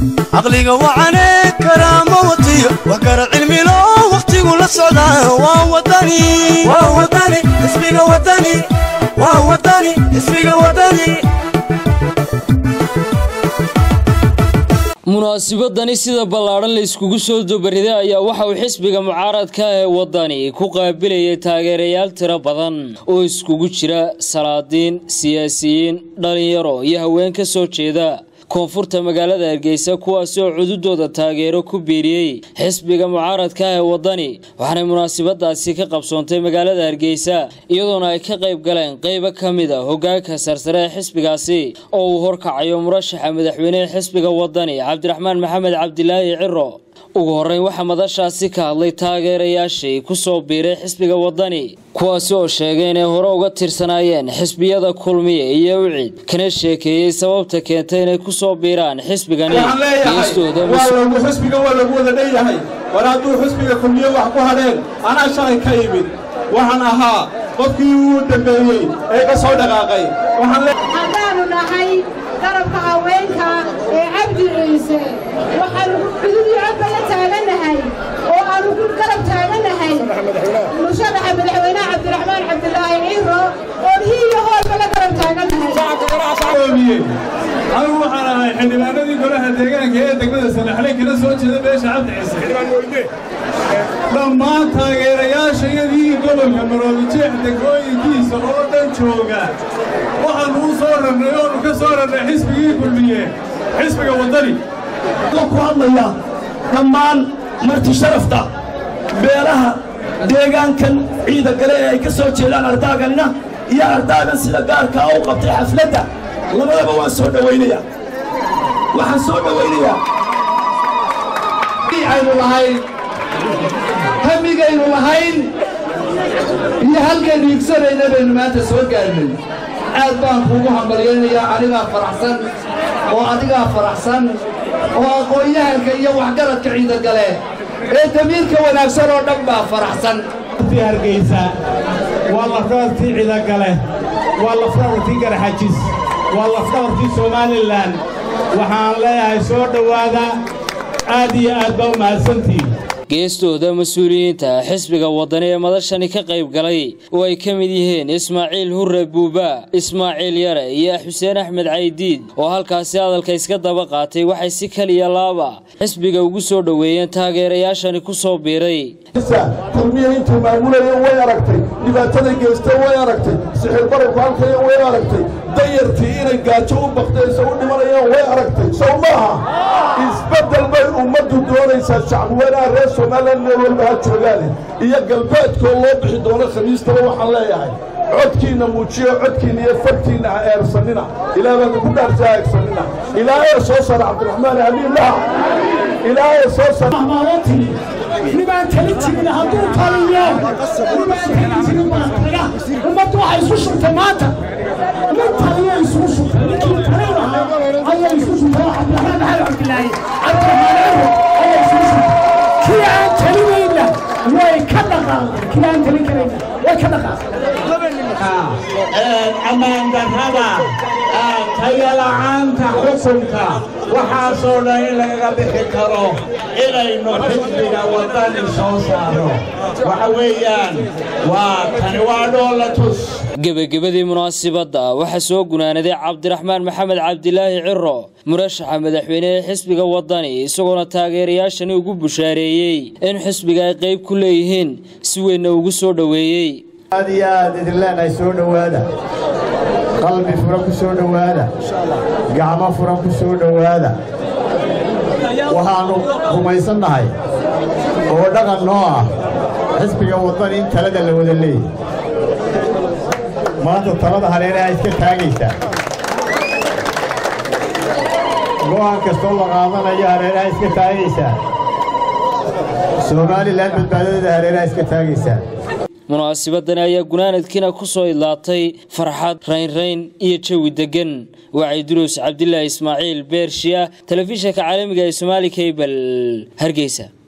caqliga wacane karaama watiyo wax kara cilmilo wakhtigu la socdaa waa wadani waa wadani xisbiga wadani waa wadani xisbiga wadani munaasibadani sida ballaadhan la iskugu soo dubariday ayaa waxa uu xisbiga mucaaradka ee waddani ku qaabilayay taageerayaal tiro badan oo iskugu jira salaadiin siyaasiyiin dhallinyaro iyo haween ka soo jeeda koonfurta magaalada hargeysa kuwaasi oo cududooda taageero ku biiriyey xisbiga mucaaradka ee waddani waxaanay munaasibadaasi ka qabsoontay magaalada hargeysa iyadoona ay ka qayb galeen qaybo ka mid a hogaanka sarsare ee xisbigaasi oo uu horkacayo murashaxa madaxweynehe xisbiga waddani cabdiraxmaan maxamed cabdilaahi ciro ugu horreyn waxaa madashaasi ka hadlay taageerayaashii ku soo biiray xisbiga waddani kuwaasi oo sheegay inay hore uga tirsanaayeen xisbiyada kulmiye iyo ucid kana sheekeeyey sababta keentay inay ku soo biiraan xisbigani xisbiga waa lagu wada dhanyahay war hadduu xisbiga kulmiye wax ku hadheen anaa shalay ka imid waxaan ahaa qofkii uu dambeeyey ee ka soo dhaqaaqay haddaanu nahay garabka haweenka ee cabdi ciise waxaanu cududii codka la taagannahay oo aanu ku garab taagannahay musharaxa madaxweynaha cabdiraxmaan cabdilaahi ciiro oon hiiyo hoolba la garab taagannahay anigu waxaan ahay xildhibaanadii golaha deegaanka ee degmada sanaxle kala soo jeeda beesha cabdi ciise dhammaan taageerayaashayadii gobolka maroobijeex degmooyinkiisa oo dhan jooga waxaannu u soo rarnay oonu ka soo rarnay xisbigii kulmiye xisbiga waddani ku hadlaya dhammaan marti sharafta beelaha deegaankan ciida gale ee ay ka soo jeedaan ardaaganina iyo ardaagan sida gaarkaa u qabtay xafladda labadaba waan soo dhowaynaya waxaan soo dhowaynayaa aynu lahayn hamigaynu lahayn iyo halkaynu igsanayna baynu maanta soo gaarnay aad baan kuugu hambalyaynayaa anigaa faraxsan oo adigaa faraxsan oo aqoon-yahanka iyo waxgaradka ciidagale ee damiirka wanaagsan oo dhan baa faraxsan hargeysa waa lafdhabartii ciidagale waa lafdhabartii garaxajis waa lafdhabartii somalilan waxaan leeyahay soo dhowaada aad iyo aad baa u mahadsantihin geestooda mas-uuliyiinta xisbiga waddani ee madashani ka qayb galay oo ay ka mid yihiin ismaaciil hurre buuba ismaaciil yare iyo xuseen axmed caydiid oo halkaasi hadalka iska daba qaatay waxay si kaliya laaba xisbiga ugu soo dhoweeyeen taageerayaashani ku soo biiray kulmiya intuu maamulayo way aragtay dhibaatada geysta way aragtay sixir bararku halkaya way aragtay dayartii inay gaajo u baktayso u dhimanayaan way aragtay sow maaha isbeddel bay ummaddu doonaysaa shacbiweynaha reer somalilan meel walba ha joogaane iyo galbeedkoo loo bixi doono khamiistaba waxaan leeyahay codkiinna muujiyo codkiinna iyo farkiinna ha eersannina ilaah baana ku dhaarsa ha eegsanina ilaahee soo sara cabdiraxmaan hamiillaha ilaahee soo sara nibaan talin jirin hadduu taliyo nibaan talin jirin baa taga ummaddu waxay isu shubtay maanta nin taliyo isugu shubtay ninkii talin lahaa ayaa isu shubtay cabdiraxmaan maxamed cabdilaahi cabdiraxmaan ciro ayaa isugu shubtay kii aan talinayna way ka dhaqaaqday kii aan talin karayna way ka dhaqaaqday ammaan darrada tayala'aanta xukunka waxaasoo dhan in lagaga bixi karo inaynu xisbiga waddani soo saaro waxa weeyaan waa tani waa dhoolatus gebagabadii munaasibadda waxaa soo gunaanaday cabdiraxmaan maxamed cabdilaahi ciro murashaxa madaxweyne ee xisbiga waddani isagoona taageerayaashani ugu bushaareeyey in xisbiga ay qayb ku leeyihiin si weynna ugu soo dhoweeyey aad iyo aad idin leenahay soo dhowaada qalbi furan ku soo dhowaada gacmo furan ku soo dhowaada waxaannu rumaysannahay oo dhaqan noo ah xisbiga waddani in talada la wada leeyahy maanta talada hareeraha iska taagaysaa go'aan kastoo la qaadanayo hareeraha iska taagaysaa somalilan badbaadadeeda hareeraha iska taagaysaa munaasibadani ayaa gunaanadkiina ku soo idlaatay farxad raynrayn iyo jawi deggan wacay duruus cabdilaahi ismaaciil beershiya telefishinka caalamiga ee somaali kabel hargeysa